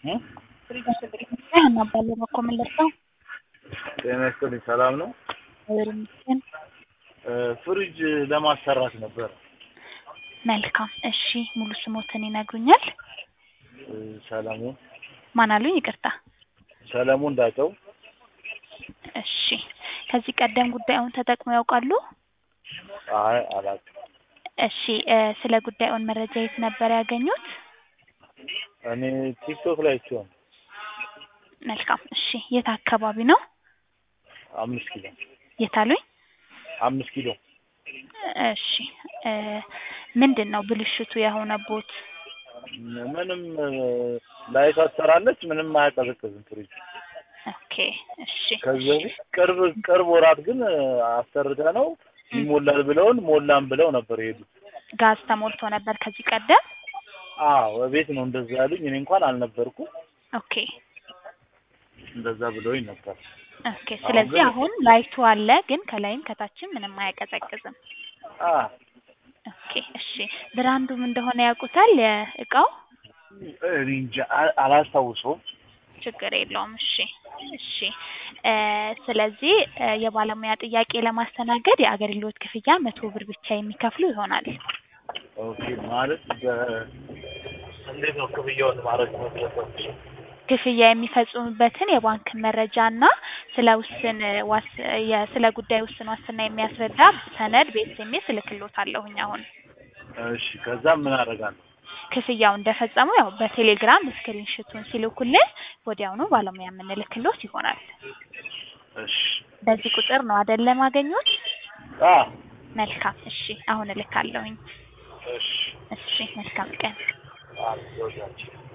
እ? እናባለን በኮ የምንለብሰው ጤና ይስጥልኝ ሰላም ነው። እግዚአብሔር ይመስገን። እ፣ ፍሪጅ ለማሰራት ነበር። መልካም እሺ፣ ሙሉ ስሞትን ይነግሩኛል? እ፣ ሰለሞን ማን አሉኝ? ይቅርታ። ሰለሞን ዳጨው እሺ፣ ከዚህ ቀደም ጉዳዩን ተጠቅመው ያውቃሉ? አይ አላውቅም። እሺ፣ እ፣ ስለ ጉዳዩን መረጃ የት ነበር ያገኙት? እኔ ቲክቶክ ላይ ሲሆን መልካም እሺ፣ የት አካባቢ ነው? አምስት ኪሎ የት አሉኝ? አምስት ኪሎ እሺ፣ እ፣ ምንድን ነው ብልሽቱ የሆነቦት? ምንም እ፣ ላይቷ ትሰራለች፣ ምንም አያቀዘቅዝም ፍሪጅ። ኦኬ እሺ፣ ከዚህ በፊት ቅርብ ቅርብ ወራት ግን እ፣ አሰርተ ነው ይሞላል ብለውን ሞላን ብለው ነበር የሄዱት። ጋዝ ተሞልቶ ነበር ከዚህ ቀደም? አዎ ቤት ነው እንደዛ ያሉኝ። እኔ እንኳን አልነበርኩም። ኦኬ እንደዛ ብለውኝ ነበር። ኦኬ። ስለዚህ ግን- አሁን ላይቱ አለ፣ ግን ከላይም ከታችም ምንም አያቀዘቅዝም። አ ኦኬ እሺ። ብራንዱም እንደሆነ ያውቁታል የእቃው? እኔ እንጃ አ- አላስታውሰውም። ችግር የለውም። እሺ እሺ። እ፣ ስለዚህ እ፣ የባለሙያ ጥያቄ ለማስተናገድ የአገልግሎት ክፍያ መቶ ብር ብቻ የሚከፍሉ ይሆናል። ኦኬ ማለት በ- እንዴት ነው ክፍያውን ማድረግ መለበት? ክፍያ የሚፈጽሙበትን የባንክ መረጃ እና ስለ ውስን ዋስ የ- ስለ ጉዳይ ውስን ዋስትና የሚያስረዳ ሰነድ በኤስኤምኤስ እልክልዎታለሁኝ አሁን እሺ ከዛ ምን አደርጋለሁ? ክፍያው እንደፈጸሙ ያው በቴሌግራም ስክሪንሽቱን ሲልኩልን ወዲያውኑ ባለሙያ የምንልክሎት ይሆናል። እሺ በዚህ ቁጥር ነው አይደል ማገኙት? አ መልካም እሺ፣ አሁን እልካለሁኝ። እሺ እሺ፣ መልካም ቀን። አ